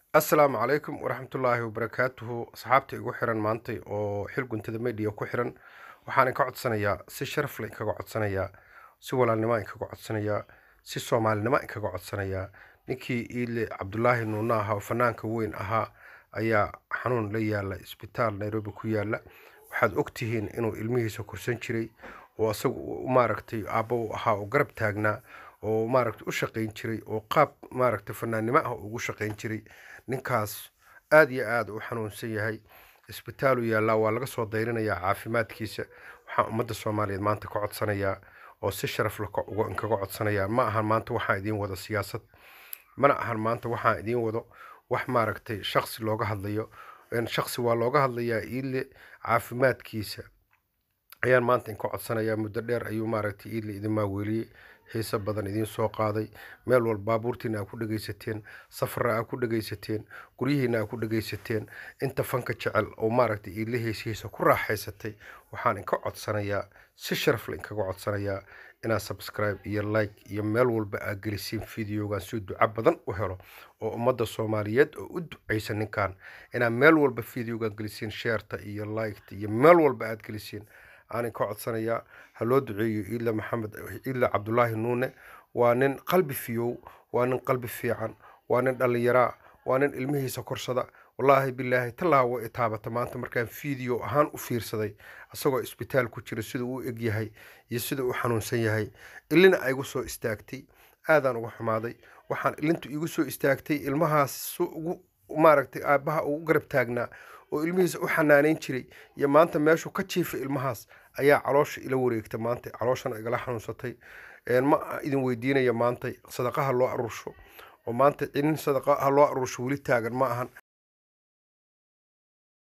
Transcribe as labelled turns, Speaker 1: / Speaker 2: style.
Speaker 1: assalaamu calaykum waraxmatullaahi wabarakaatuhu asxaabta igu xiran maantay oo xil guntada media ku xiran waxaan inka codsanayaa si sharaf leh inkaga codsanayaa si walaalnimo inkaga codsanayaa si soomaalinimo inkaga codsanayaa ninkii iile cabdulaahi nuuna ahaa oo fanaanka weyn ahaa ayaa xanuun la yaala isbitaal nairobi ku yaala waxaad ogtihiin inuu ilmihiisa korsan jiray oo isagu maaragtay aabba u ahaa oo garab taagnaa oo maaragtay u shaqayn jiray oo qaab maaragtay fanaannimo ah ugu shaqayn jiray ninkaas aada iyo aada u xanuunsan yahay isbitaalu yaallaa waa laga soo dayrinayaa caafimaadkiisa waxaan ummadda soomaaliyeed maanta ka codsanayaa oo si sharaf leh inkaga codsanayaa ma ahan maanta waxaan idiin wado siyaasad mana ahan maanta waxaan idiin wado wax maaragtay shaksi looga hadlayo shaksi waa looga hadlayaa iile caafimaadkiisa ayaan maanta inka codsanayaa muddo dheer ayuu maaragtay iile idin maaweeliyey xiise badan idiin soo qaaday meel walba baabuurtiina aa ku dhegaysateen safara aa ku dhegaysateen guryihiina aa ku dhegaysateen inta fanka jecel oo maaragtay iile heesihiisa ku raaxaysatay waxaan inka codsanayaa si sharafle inkaga codsanayaa inaad subscribe iyo like iyo meel walba aad gelisiin videogan si duco badan u helo oo ummadda soomaaliyeed oo u ducaysa ninkan inaad meel walba videogan gelisiin sheerta iyo liketa iyo meel walba aad gelisiin aanin ka codsanayaa ha loo duceeyo iila maxamed iila cabdulaahi nuune waa nin qalbi fiyow waa nin qalbi fiican waa nin dhallinyaraa waa nin ilmihiisa korsada wallaahi bilaahi tallaa wa itaabata maanta markaan video ahaan u fiirsaday isagoo isbitaal ku jira siduu u eg yahay iyo sida uu xanuunsan yahay ilina aygu soo istaagtay aadaan uga xumaaday waxaan ilintu igu soo istaagtay ilmahaas ugu maaragtay aabbaha ugu garab taagnaa oo ilmihiisa u xanaaneyn jiray iyo maanta meeshuu ka jiifay ilmahaas ayaa caloosha ila wareegta maanta calooshana igala xanuunsatay ma idin weydiinaya maanta sadaqaha loo aruursho oo maanta cinin sadaqa ha loo aruursho weli taagan ma ahan